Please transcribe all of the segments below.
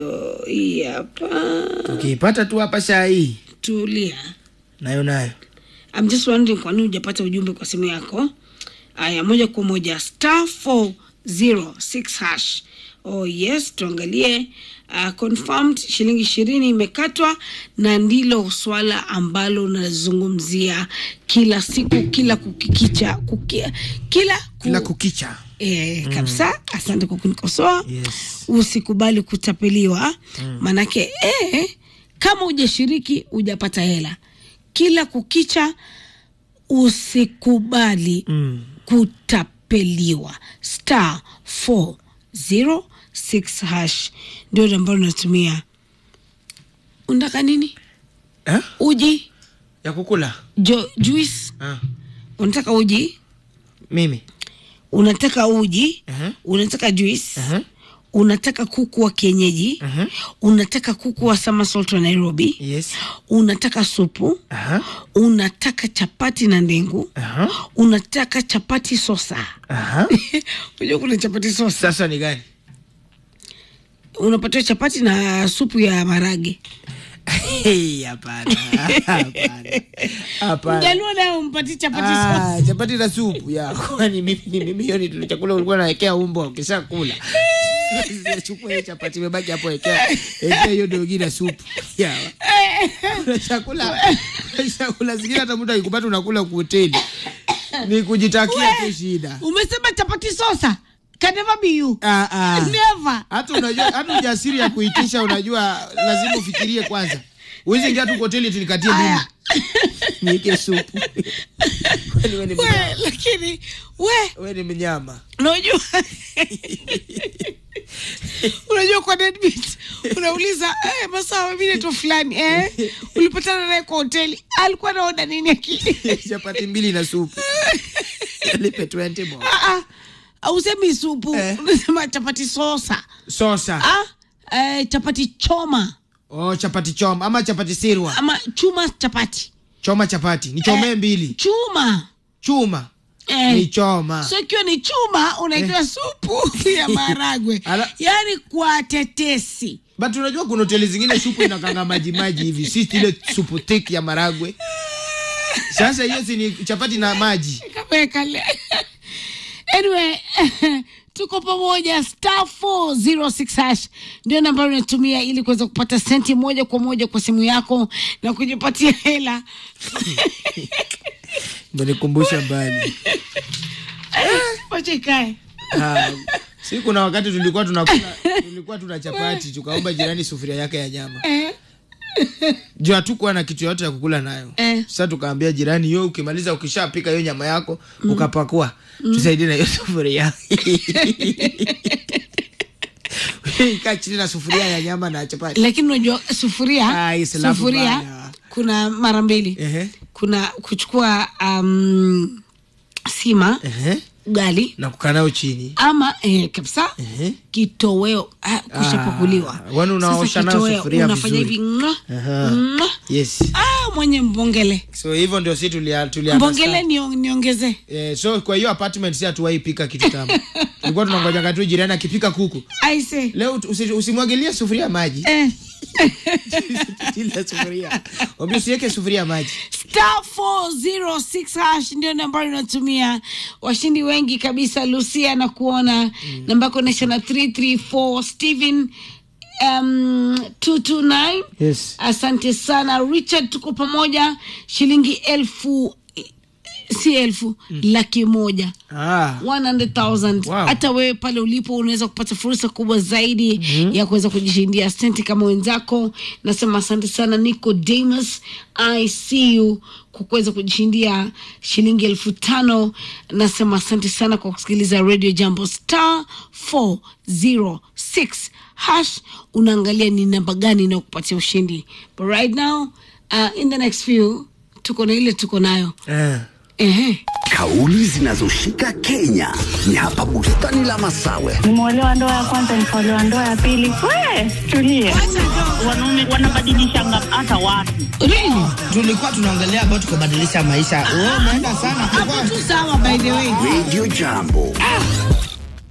Oh, hii hapa Ukiipata tu hapa saa hii tulia. nayo nayo I'm just wondering kwa nini hujapata ujumbe kwa simu yako. Aya, moja kwa moja star 406 hash. Oh yes, tuangalie uh, confirmed shilingi ishirini imekatwa, na ndilo swala ambalo unazungumzia kila siku, kila kukikicha, kukia, kila ku, kila kukicha. E, kabisa asante kwa kunikosoa Yes. usikubali kutapeliwa manake e, kama hujashiriki hujapata hela kila kukicha usikubali Mm. kutapeliwa star 406 hash ndio ambalo natumia unataka nini Eh? uji ya kukula jo, juice ah. unataka uji mimi unataka uji Mhm. unataka juice Mhm. unataka kuku wa kienyeji Mhm. unataka kuku wa Summersalt wa Nairobi yes unataka supu Aha. unataka chapati na ndengu Aha. unataka chapati sosa Aha. unajua kuna chapati sosa sasa ni gani unapatiwa chapati na supu ya marage Hey, hapana hapana hapana mjaluo naye umpati chapati sosa Ah, chapati na supu ya kwani mimi ni mimi hiyo ni tule chakula ulikuwa nawekea umbo ukisha kula chukua hiyo chapati imebaki hapo wekea wekea hiyo dogi na supu ya Kuna chakula kuna chakula zingine hata mtu akikupata unakula kwa hoteli ni kujitakia tu shida umesema chapati sosa can never be you ah, ah. never hata unajua hata ujasiri ya kuitisha unajua lazima ufikirie kwanza uwezi ingia tu kwa hoteli eti nikatie mimi Aya. niike supu Kwani wewe ni we mnyama? lakini we wewe ni mnyama unajua unajua kwa deadbeat unauliza eh, masawa mi naitwa fulani eh, ulipatana naye kwa hoteli alikuwa naoda nini akili chapati mbili na supu lipe 20 bob Ah, ah, ausemi supu Eh. unasema chapati sosa sosa ah, eh, chapati choma oh chapati choma ama chapati sirwa ama chuma chapati choma chapati ni chomee mbili chuma chuma eh. ni choma so ikiwa ni chuma unaitoa supu ya maharagwe Ala- yaani kwa tetesi but unajua kuna hoteli zingine supu inakanga maji maji hivi si ile supu thick ya maragwe sasa hiyo si ni chapati na maji kamekale anyway tuko pamoja star 406 hash ndio nambari unatumia ili kuweza kupata senti moja kwa moja kwa simu yako na kujipatia hela nikumbusha mbali wacha ikae Ah, si kuna wakati tulikuwa tunakula tulikuwa tuna chapati tukaomba jirani sufuria yake ya nyama eh, juu hatukuwa na kitu yote ya kukula nayo Eh. sasa tukaambia jirani yo ukimaliza ukishapika hiyo nyama yako ukapakua tusaidie na hiyo sufuria kaa chini na sufuria ya nyama na chapati lakini unajua sufuria Ah, isilafu sufuria baya. kuna mara mbili Ehe, kuna kuchukua um, sima ehe. ugali na kukaa nayo chini ama eh, kabisa Ehe. kitoweo ah, kushapakuliwa Ah, wani unaosha Sasa nayo kitoweo, sufuria unafanya vizuri. hivi ng'a, Aha. ng'a. yes ah, mwenye mbongele so hivyo ndio si tulia, tulia mbongele nio- niongezee Eh, so kwa hiyo apartment si hatuwahi pika kitu tamu tulikuwa tunangoja tu jirani akipika kuku aise leo usi- usimwagilie sufuria maji eh. ile sufuria Wambie usiweke sufuria maji star 406 hash ndio nambari unatumia washindi wengi kabisa lucia na kuona mm. namba yako inaisha na 334 steven um, 229 yes asante sana richard tuko pamoja shilingi elfu si elfu laki moja ah. 100,000 Wow. hata wewe pale ulipo unaweza kupata fursa kubwa zaidi mm-hmm. ya kuweza kujishindia senti kama wenzako nasema asante sana nicodemus i see you kwa kuweza kujishindia shilingi elfu tano nasema asante sana kwa kusikiliza radio jambo star 406 hash unaangalia ni namba gani inayokupatia ushindi but right now uh, in the next few tuko na ile tuko nayo eh. Ehe. Kauli zinazoshika Kenya ni hapa bustani la Masawe. nimeolewa ndoa ya kwanza nikaolewa ndoa ya pili we tulie wanaume wanabadilishanga hata watu Really? tulikuwa tunaongelea about kubadilisha maisha wewe umeenda sana hapo tu sawa by the way Radio Jambo.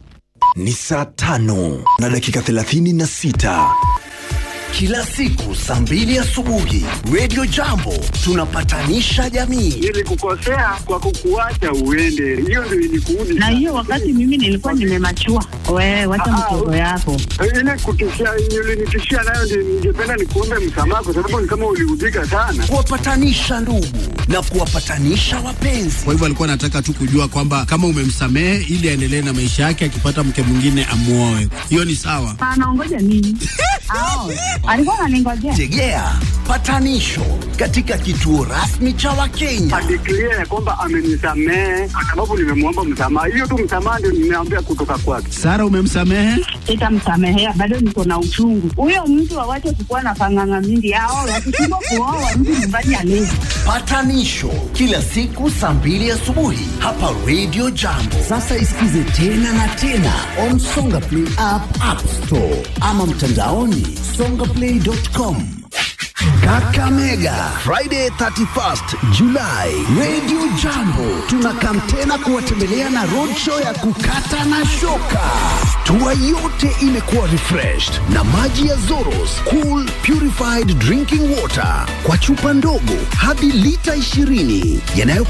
Ni saa tano na dakika thelathini na sita kila siku saa mbili asubuhi Radio Jambo tunapatanisha jamii. Nilikukosea kwa kukuacha uende, hiyo ndio ilikuudi. na hiyo wakati mimi nilikuwa nimemachua. Wewe wacha Ah, mchezo yako. ile kutishia, ulinitishia nayo ndio ningependa nikuombe msamaha, kwa sababu ni kama uliudhika sana. Kuwapatanisha ndugu na kuwapatanisha wapenzi. Kwa hivyo alikuwa anataka tu kujua kwamba kama umemsamehe ili aendelee na maisha yake, akipata mke mwingine amuoe. Hiyo ni sawa. Anaongoja nini? Ao, alikuwa ananingojea. Tegea patanisho katika kituo rasmi cha Wakenya. Adeklia ya kwamba amenisamehe kwa sababu nimemwomba msamaha. Hiyo tu msamaha ndio nimeambia kutoka kwake. Sara, umemsamehe? Sitamsamehea, bado niko na uchungu. Huyo mtu awache kukuwa na panganga mingi. Ao, wakishindwa kuoa mtu nyumbani alezi. Patanisho kila siku saa mbili asubuhi hapa Radio Jambo. Sasa isikize tena na tena on Songa Play app, App Store ama mtandaoni songaplay.com. Kakamega Friday 31st July, Radio Jambo tunakam tena kuwatembelea na roadshow ya kukata na shoka. Tua yote imekuwa refreshed na maji ya Zoros Cool Purified Drinking Water kwa chupa ndogo hadi lita 20 yanayo